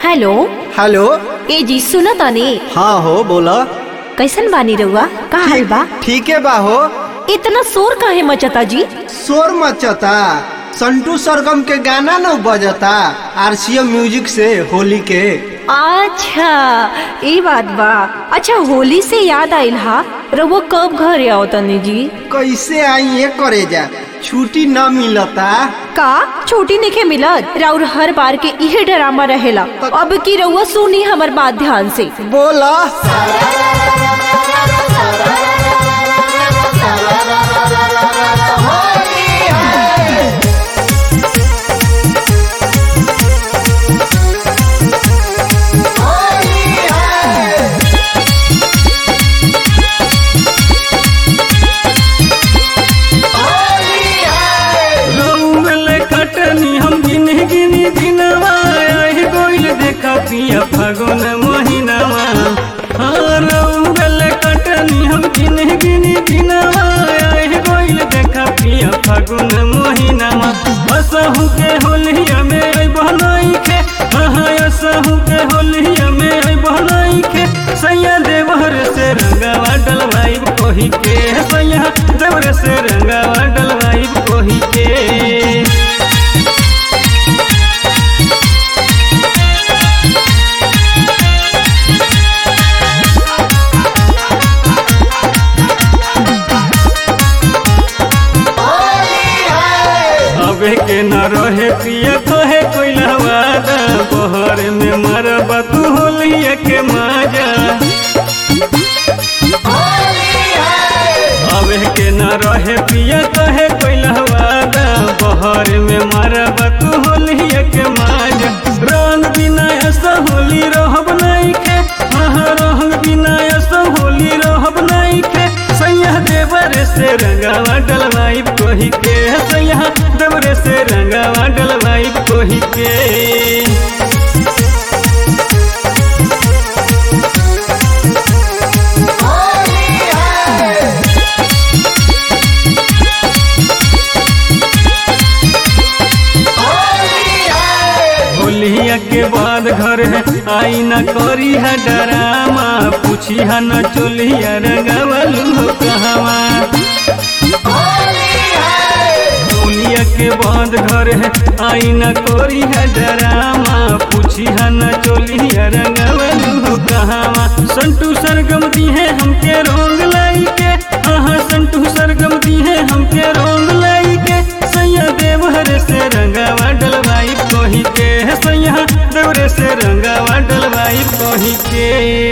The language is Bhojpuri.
हेलो हेलो ए जी सुनो तनी हाँ हो बोला कैसन बानी रउआ का हाल बा ठीक है बा हो इतना शोर काहे मचता जी शोर मचता संटू सरगम के गाना न बजता आरसीएम म्यूजिक से होली के अच्छा ये बात बा अच्छा होली से याद आइल हा रउआ कब घरे आओ तनी जी कैसे आई ये करे जा छुट्टी न मिलता का छोटी निखे मिलत राउर हर बार के इहे ड्रामा रहेला अब की रउआ सुनी हमर बात ध्यान से बोला रउल कटनी हम गिनी गिनी दिनवा आहि गोइल देखा पिया फागुन महीनावा हाँ रउल कटनी हम गिनी गिनी दिनवा आहि गोइल देखा पिया फागुन महीनावा असहु के होलिया में आई बहनाई के हाँ असहु के होलिया में आई बहनाई के सैया देवर से रंगावा डलवाई कोही के सैया देवर से रंगावा डलवाई कोही के अबे के न रहे पिया कहे कोई लवादा बहर में मरबा तू होलिया के माजा अबे के न रहे पिया कहे कोई लवादा बहर में मरबा तू होलिया के माजा रंग बिना ऐसा होली रहब नहीं के हाँ रंग बिना ऐसा होली रहब नहीं के सैया देवर से रंगावा डलवाई कोही के सैया देवर से रंगावा डलवाई कोही के होलिया के बाद घर है आई न करी है डरामा पूछी है न चोलिया रंगावलू हो कहवा होलिया के बाद घर है आई न करी है डरामा पूछी है न चोलिया रंगावलू हो कहवा संटू सरगम दी है हमके रोंग लाई के हाँ संटू सरगम दी है हमके रोंग लाई के सैया देवहर से रंगावा डलवाई कोही के सैया देवरे से रंगावा डलवाई कोही के